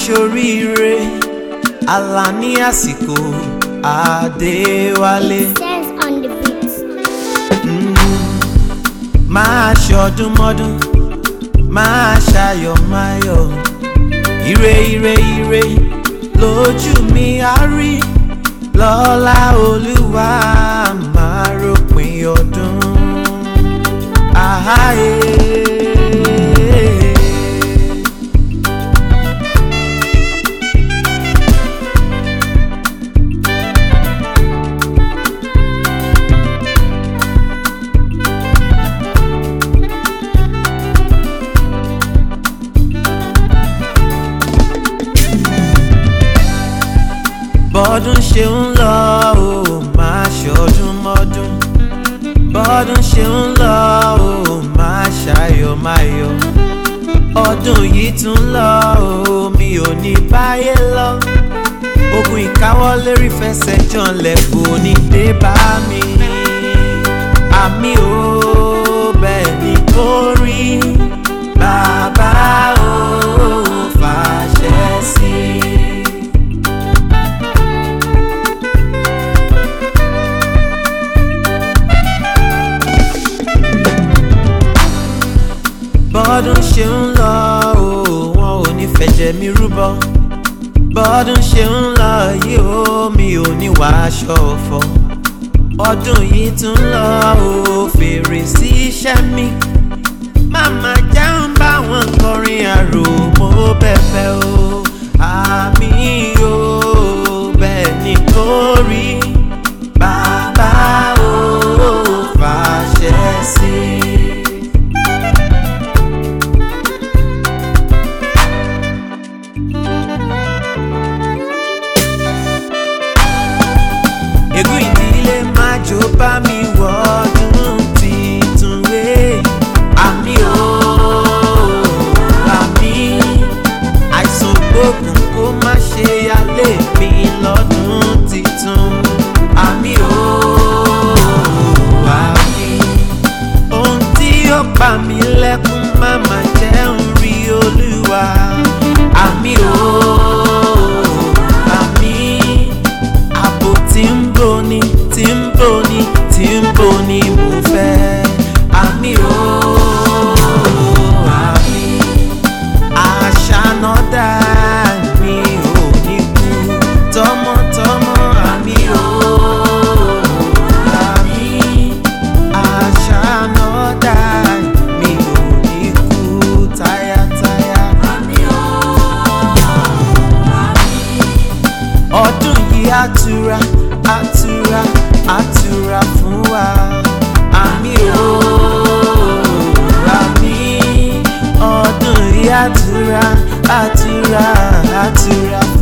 ṣoríire Alani àsìkò Adéwálé. Says on the beat. máa ṣọdún mọ́dún máa ṣayọ̀ máyọ̀ ire ire ire lójú mi á rí lọ́lá olúwa máa ròpin ọdún. Àháyé. bọ́dún ṣe ń lọ ó máa ṣọdún mọ́dún bọ́dún ṣe ń lọ ó máa ṣayọ̀ máyọ̀ ọdún yìí tún lọ ó mi ò ní báyé lọ ogun ìkáwọ́lé rí fẹsẹ̀ janlẹ̀ kò ní dé bá mi àmì ò bẹ́ẹ̀ ni kò rí bàbá ò fàṣẹ sí i. bọ́dún ṣe ń lọ o wọn ò ní fẹ̀jẹ̀ mi rúbọ bọ́dún ṣe ń lọ yìí o mi ò ní wàásọ ọ̀fọ̀ ọdún yìí tún lọ o fèrè sí iṣẹ́ mi màmá já ń bá wọn kọrin àrò mo bẹ̀bẹ̀ o àmì o bẹ́ẹ̀ ni kò rí bàbá o fàṣẹ sí i. ègún ìdílé má jó bá mi wọ́dún titun wé àmì o àmì àìsàn gbógun kó má ṣe yálé mi lọ́dún titun àmì o àmì ohun tí ó pa mí lẹ́kún má má jẹ́ ń rí olúwa àmì o àmì ààbò tí ń boni tí ń boni tí ń boni mo fẹ́ àmì o àmì àṣà náà dá mi ò ní kú tọmọtọmọ àmì o àmì àṣà náà dá mi ò ní kú táyátáyá àmì o ọdún yìí àtura àtura àtura fún wa àmì o àmì ọdún yìí àtura àtura àtura